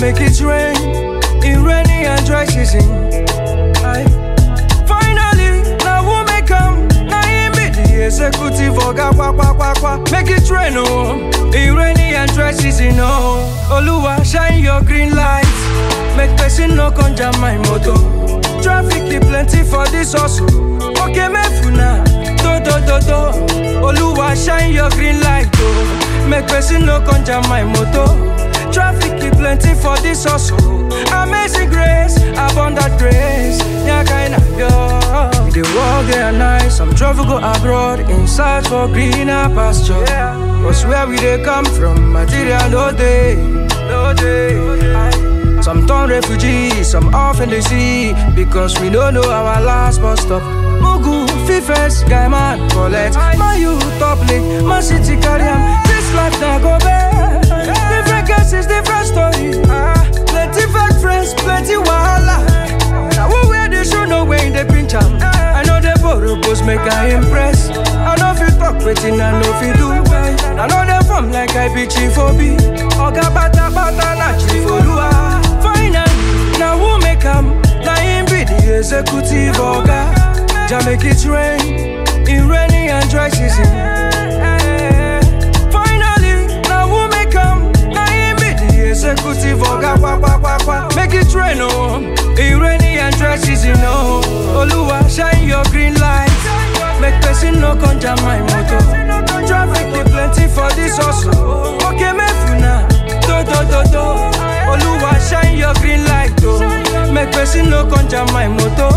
make it rain in rainy and dry season. Aye. Finally, now who make come? Now him be the executive oga kwa kwa kwa kwa. Make it rain oh, in rainy and dry season oh. Oluwa shine your green light, make person no come jam my motor. Traffic e plenty for this hustle. Okay, me funa, do do do do. Oluwa shine your green light oh, make person no come jam my motor. Traffic e plenty for this hustle. Amazing grace, abundant grace. Nyakaina yo. The world day and night, some travel go abroad in search for greener pasture. Cause where we they come from, material no day, no day. Some turn refugees, some off in the sea because we don't know our last bus stop. Mugu, Fifes, guy man, collect. My youth top link, my city carry 'em. This life now go bad. Different cases, different story. Ah, plenty fake friends, plenty wahala. Now who wear the show, no way in the pinch 'em. I know the borrow post make I impress. I know if you talk waiting, I know if you do. I know them from like I be chief obi. Oga bata bata na chief olua. Finally, now who make 'em? Now him be the executive oga. Ja make it rain in rainy and dry season. Finally, now who make 'em? Now him be the executive oga. Kwa kwa kwa kwa. Make it rain oh, in rainy and dry season oh. Oluwa shine your green light, make person no come jam my motor. Traffic dey plenty for this hustle. Okay, me funa, do do do do. Oluwa shine your green light oh, make person no come jam my motor.